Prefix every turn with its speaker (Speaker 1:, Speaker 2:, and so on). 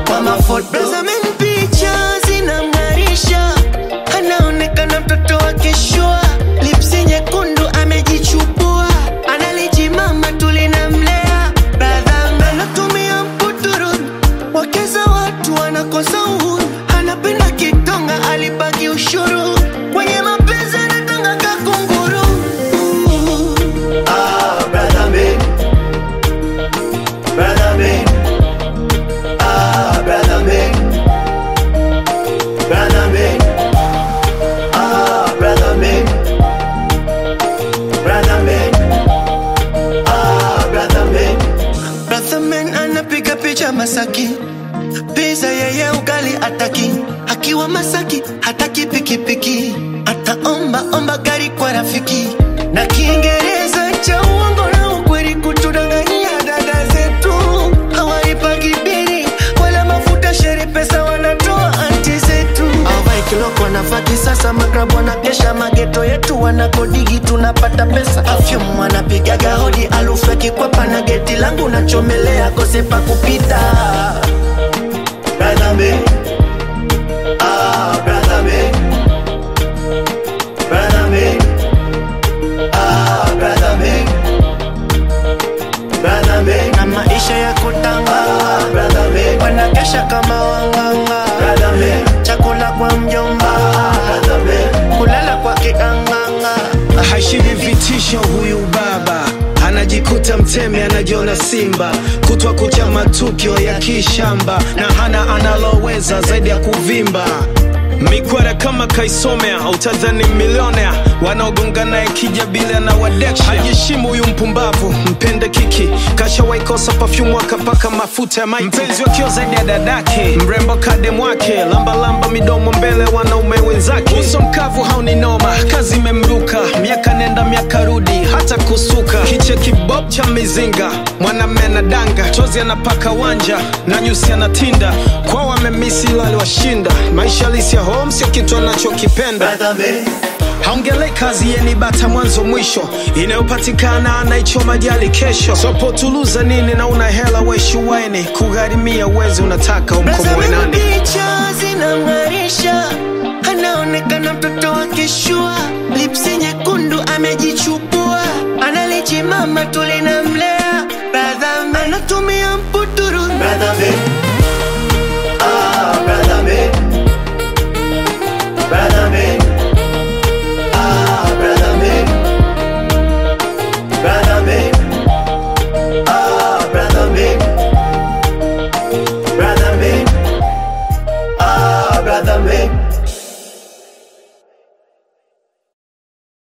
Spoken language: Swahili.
Speaker 1: kwa mafoto
Speaker 2: Tazameni picha zinamng'arisha, anaonekana mtoto wa kishua, lipsi nyekundu amejichubua, analijimama tulinamlea. Brother anatumia mputuru, wakeza watu wanakosa uhuru, anapenda kitonga, alibaki ushuru kwenye mapenzi anatanga kakunguru.
Speaker 1: Ah, brother man. Brother man. Ah, brother man. Brother man. Ah, brother man. Brother man. Ah, brother man.
Speaker 2: Brother man anapiga picha Masaki, pizza yeye ugali ataki, akiwa Masaki hataki pikipiki, ataomba omba gari kwa rafiki, na Kiingereza cha uongo na ukweli kutudanganyia dada zetu, hawaipagi bili wala mafuta sheri, pesa wanatoa anti zetu, awai kiloko wanafati sasa, magrabu wanakesha mageto yetu, wanakodigi tunapata pesa, afyum wanapigaga hodi, alufu ya kikwapa na geti langu nachomelea, kose pa kupita
Speaker 1: Brother man. Ah, brother man. Brother man. Ah, brother man. Brother man.
Speaker 2: na maisha ya kutanga,
Speaker 1: Ah, brother man.
Speaker 2: wanakesha kama wanganga,
Speaker 1: Brother man.
Speaker 2: chakula kwa mjomba,
Speaker 1: Brother man.
Speaker 2: kulala kwa kianganga.
Speaker 3: hashivi vitisho huyu baba anajikuta mtemi anajiona simba kutwa kucha matukio ya kishamba na hana analoweza zaidi ya kuvimba mikwara kama kaisomea utadhani milionea wanaogonga naye kija bila na wadeksha hajishimu huyu mpumbavu mpende kiki kashawaikosa pafyumu akapaka mafuta ya maiti mpenzi wakio zaidi ya dadake mrembo kadem wake lambalamba midomo mbele wanaume wenzake uso mkavu hauni noma kazi imemruka miaka nenda miaka rudi hata kusuka kiche kibob cha mizinga mwanamme na danga chozi anapaka wanja na nyusi anatinda kwao wamemisi ila aliwashinda maisha halisi ya home sio kitu anachokipenda
Speaker 1: Brother man.
Speaker 3: haongelei kazi yeni bata mwanzo mwisho inayopatikana anaichoma jali kesho sopotuluza nini na una hela weshuwaini kugharimia uwezi unataka umkomoe
Speaker 2: Tazameni
Speaker 3: nani
Speaker 2: picha zinamng'arisha, anaonekana mtoto wa kishua, lipsi nyekundu amejichubua, analijimama tulinamlea. Brother anatumia mputuru,
Speaker 1: Brother man.